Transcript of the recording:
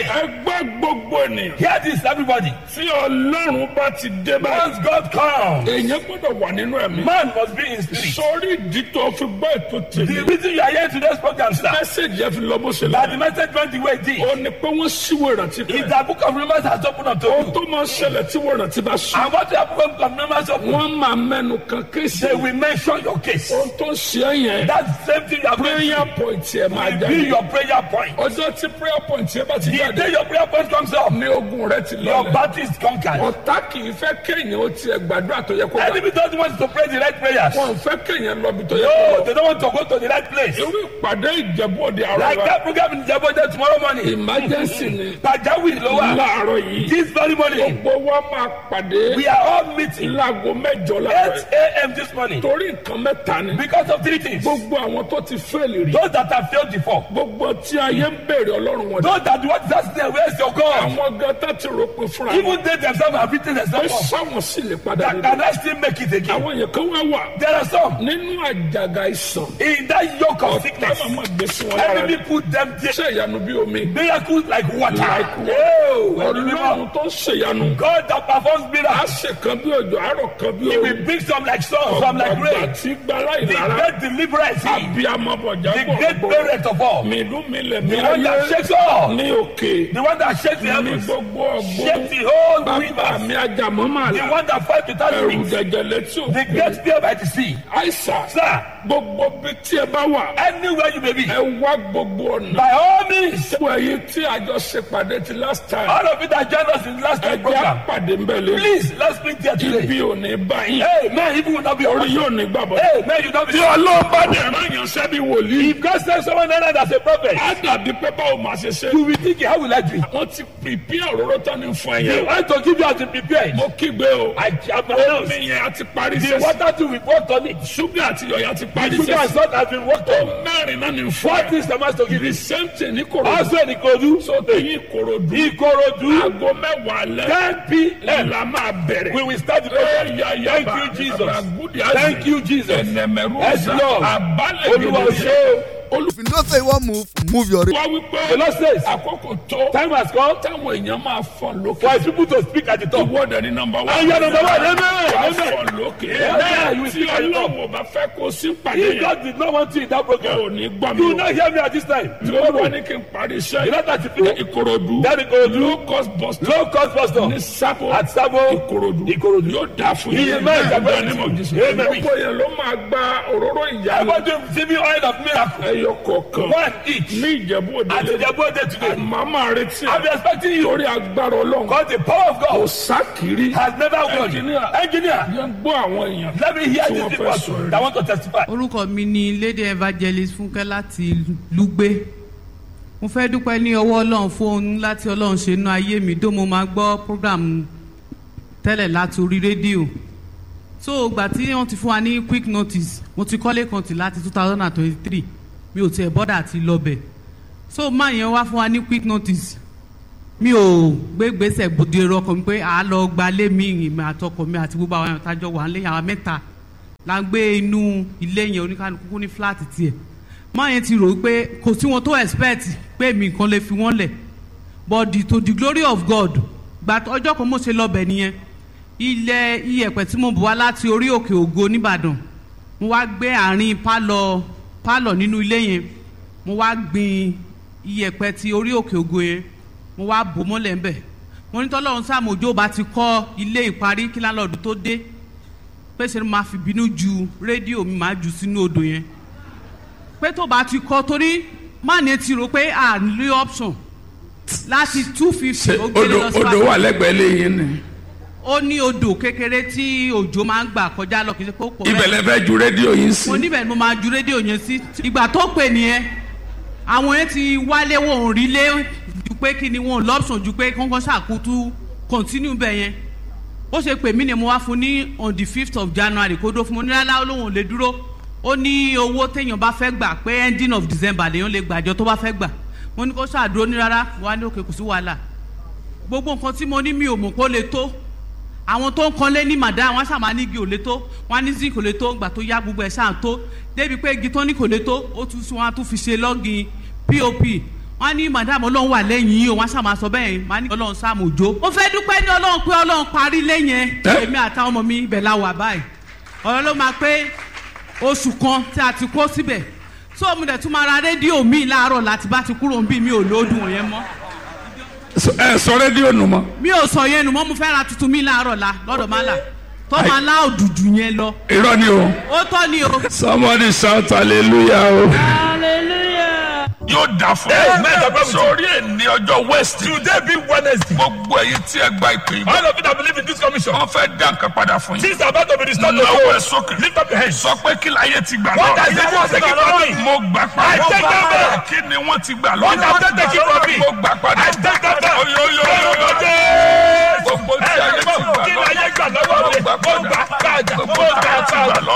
ẹgbẹ́ gbogbo ènìyàn Hear this, everybody. tí ọlọ́run bá ti dé báyìí Once God comes, èèyàn gbọ́dọ̀ wà nínú ẹ̀mí. man must be in spirit. sórí ìdí tó fi gbọ́ ètò The tèmi reason you are here today's program, sir, mẹ́sẹ̀gì ẹ fi lọ bó ṣe that lọ. the message went the way it did, ó ní pé wọ́n síwèé ìrántí is kan. that book of remembrance has opened up to ohun you. tó máa ń ṣẹlẹ̀ tí wọ́n ìrántí bá sùn. And what you have book of remembrance open, wọ́n máa mẹ́nu kan kéésì. they will mention your case. ohun tó ń ṣe é yẹn That same thing you have prayer mentioned point yẹn máa will be jáde. your prayer point. ọjọ́ tí prayer point yẹn bá ti The jáde day your prayer point comes up, ní ogun rẹ ti your lọlẹ̀. battle is conquered. ọ̀tá kì í fẹ́ kéèyàn ó tiẹ̀ gbàdúrà tó yẹ kó gbà. Enemy doesn't want you to pray the right prayers. wọn ò fẹ́ kéèyàn lọ bí tó yẹ No, kó lọ. they don't want to go to the right place. irú ìpàdé ìjẹ̀bú òde àrọ̀ Like wa that program in Jabode tomorrow morning. emergency ni Pajawiri ló wà. láàárọ̀ yìí This very morning, gbogbo wa máa pàdé we are all meeting láago mẹ́jọ 8 láàárọ̀ a.m. this morning torí nǹkan mẹ́ta ni because of three things. gbogbo àwọn tó ti fẹ́ẹ̀lì rí Those that have failed before, gbogbo tí ayé ń béèrè ọlọ́run wọn those that want that say, where's your God? àwọn gan tá ti rò pé fúnra wọn Even they themselves have written pé themselves up. sáwọn sì lè padà That nínú can I still make it again? àwọn yẹn kan wá wà There are some nínú àjàgà ìsàn in that yoke of sickness. táwọn máa gbé sí wọn lára Enemy put them there. ṣe ìyanu bí omi Miracles like water. Like water. Oh, ọlọ́run tó ń ṣèyanu God that performs á miracles. ṣe kan bí òjò àárọ̀ kan bí He omi will bring some like sun, some like ọgbà rain. tí gbala The ìlara great deliverer is he. abiyamọ bọjá The great parent of all. mìlú milẹ̀ The one that mílẹ̀ shakes all. ní òkè The one that shakes the ní heavens. gbogbo ọgbọ́n Shakes the whole bàbá universe. mi ajamọ́ máa The la one that fights without ẹrù wings. jẹjẹ létí The òkè great fear by the sea. àìsà Sir, gbogbo bí tí ẹ bá wà anywhere you may be, ẹ wá gbogbo ọ̀nà by all means, gbogbo ẹ̀yin tí àjọ ṣe pàdé ti last time all of you that joined us in the last ẹ week jẹ́ program, àpàdé ń bẹ̀ lé please, let's meet here today. ibi ò ní báyìí Hey, man, even will not be orí orí. yóò ní gbàbọ̀ Hey, man, you not be tí ọlọ́run bá dẹ̀ rán yàn sẹ́bi wòlíì If God sends someone else as a prophet, á dàbí pé báwo máa ṣe ṣe you will think, how will I do it? wọ́n ti pìpì òróró tán ní fún They ẹ̀yẹ want to give you as to prepare. mo kígbe o I have omi announced. yẹn a ti parí The sẹ́sì water too, we worked on it. ṣúgà àti yọ̀yà ti parí Sugar and sẹ́sì salt has been worked on. mẹ́rin náà ní fún What ẹ is the master to give the you? same thing ní korodu Also in Ikodu, so tẹ̀yìn korodu Ikorodu, aago mẹ́wàá lẹ́ 10 p.m. ẹ̀ la máa bẹ̀rẹ̀. We will start the program. Thank you, Jesus. Thank you, Jesus. Yes, Lord. Olúwa o ṣé o. if you know say you wan move move your. wá wípé The Lord says, àkókò tó time has come táwọn èèyàn máa fọ̀ lókè. for his people to speak at the top. ìwọ́dẹ ní nọmba wá. And you are number one. Amen. wà á Amen. fọ̀ lókè. Amen. You will tí speak at the top. ọlọ́wọ́ bá fẹ́ kó sí pàdé If yẹn. God did not want you in that ò program, ní gbọ́ mi you will o. not hear me at this time. tí ó wà ní kí n parí You iṣẹ́ know that if you ìkòròdú. That Ikorodu. low cost bus stop. low cost bus stop ní sábò. at Sabo, ìkòròdú. Ikorodu. yóò dà fún yín. Amen. Bẹ́ẹ̀ ni mo jí sí. Amen. gbogbo yẹn ló máa gba òróró I ìyá want to receive you oil of miracle. ẹyọ kọ̀ọ̀kan. One each. ní ìjẹ̀bú òde At lé. the birthday today. màmá retí I'm ẹ. expecting you. torí agbára ọlọ́run. Because the power of kò God sákìrí. has never won. Engineer. Engineer, yẹn gbọ́ àwọn èèyàn. let me hear Tí these wọ́n people fẹ́ sọ̀rọ̀. that want to testify. orúkọ mi ni lady evangelist fúnkẹ́ láti lùgbé mo fẹ́ dúpẹ́ ní ọwọ́ ọlọ́run fún ohun láti ọlọ́run ṣe inú ayé mi tó mo máa gbọ́ program tẹ́lẹ̀ láti orí rédíò so ìgbà tí wọ́n ti fún wa ní quick notice mo ti kọ́lé kan tì láti two thousand and twenty-three mi ò tiẹ̀ bọ́dà àti lọ́bẹ̀ so máa yẹn wá fún wa ní quick notice mi ò gbé gbèsè gbòde ọkọ mi pé à á lọ gbalé mi ìmọ̀ àtọkọ mi àti gbogbo àwọn àtàjọ wà ń lé àwọn mẹ́ta la ń gbé inú ilé yẹn oníkanukú ní fúláàtì tiẹ̀ máa yẹn ti rò ó pé kò sí wọn tó expect pé mi nǹkan lè fi wọ́n lẹ̀ but the, to the glory of God gba ọjọ́ kan mo ṣe lọ́bẹ̀ nìyẹn ilẹ̀ iyẹ̀pẹ̀ tí mo bù wá láti orí òkè ògo nìbàdàn mo wá gbé àárín pálọ̀ pálọ̀ nínú ilé yẹn mo wá gbin iyẹ̀pẹ̀ ti orí òkè ògo yẹn mo wá bò mọ́lẹ̀ ńbẹ̀ mo ní tọ́lọ́run sàmójó bá ti kọ́ ilé ìparí kí lálọ́ọ̀dù tó dé pé ṣe ni màá fi bínú ju rédíò mi màá jù sínú odò yẹn pé tó bá ti kọ́ torí máàní ti rò pé à ń lé option láti two fifty ó gbélé odò lọ sí odò wà lẹ́gbẹ̀ẹ́ lẹ́yìn ni. ó ní odò kékeré tí òjò máa ń gbà kọjá lọ kì í ṣe pé ó pọ̀ bẹ́ẹ̀. ibẹ̀ lẹ fẹ́ ju rédíò yín sí. mo níbẹ̀ ni mo máa ju rédíò yẹn sí ìgbà tó pè nìyẹn àwọn yẹn ti wálé wọn ò rí lé ju pé kí ni wọn ò lọ́pṣọ̀n ju pé kọ́ńkọ́ ṣàkótú continue bẹ̀ yẹn ó ṣe pè mí ni mo wá fún ní on the fifth of january kó dó fún mo ní rárá olóhùn ò lè dúró ó ní owó téèyàn bá fẹ́ gbà pé ending of december lèèyàn lè gbàjọ tó bá fẹ́ gbà mo ní kó ṣàdúró ní rárá wà ní òkè kò sí wàhálà gbogbo nǹkan tí mo ní mi ò mọ̀ kó lè tó àwọn tó ń kanlé ní màdá wọn ṣàmà ní igi ò lè tó wọn ní zinc kò lè tó gbà tó yá gbogbo ẹ̀ ṣáà tó débi pé igi tó ní kò lè tó ó tún wọn á tún fi ṣe lọ́gìn pop wọ́n ní madam ọlọ́run wà lẹ́yìn yìí o wọ́n ṣàmà sọ bẹ́ẹ̀ wọ́n ní ọlọ́run sáàmù òjò. mo fẹ́ dúpẹ́ ní ọlọ́run pé ọlọ́run parí lẹ́yìn Ẹ́? èmi àtàwọn ọmọ mi ibẹ̀ la wà báyìí ọ̀rọ̀ ló máa pé oṣù kan tí a ti kó síbẹ̀ tó mo dẹ̀ tún máa ra rédíò mi láàárọ̀ láti bá ti kúrò ń bí mi ò lóòdùn yẹn mọ́ ẹ sọ rédíò nù mọ́ mi ò sọ yẹn nù mọ́ mo fẹ́ ra tuntun mi láàárọ̀ la lọ́dọ̀ máa là tó máa lá òdùdù yẹn lọ irọ́ ni o ó tọ́ ni o. somebody shout hallelujah o. yóò dà fún Amen. God bless you. sórí ẹni ọjọ́ west Today be Wednesday. gbogbo ẹ̀yin tí ẹ gba ìpè yìí All of you that believe in this commission. wọ́n fẹ́ dá nǹkan padà fún yín Things are about to be restored to lọ́wọ́ ẹ you. sókè Lift up your hands. sọ pé kí láyé ti gbà What has lọ́wọ́ the world taken from me? mo gbà I padà take them back. kí ni wọ́n ti gbà What have they taken from me? mo gbà padà I take them back. oyoyoyoyo Jésù. gbogbo tí ayé ti gbà Kí ni lọ́wọ́ ayé gbà lọ́wọ́ mi? mo gbà Mo gbà padà padà. gbogbo Mo tí gbà ayé ti gbà padà. lọ́wọ́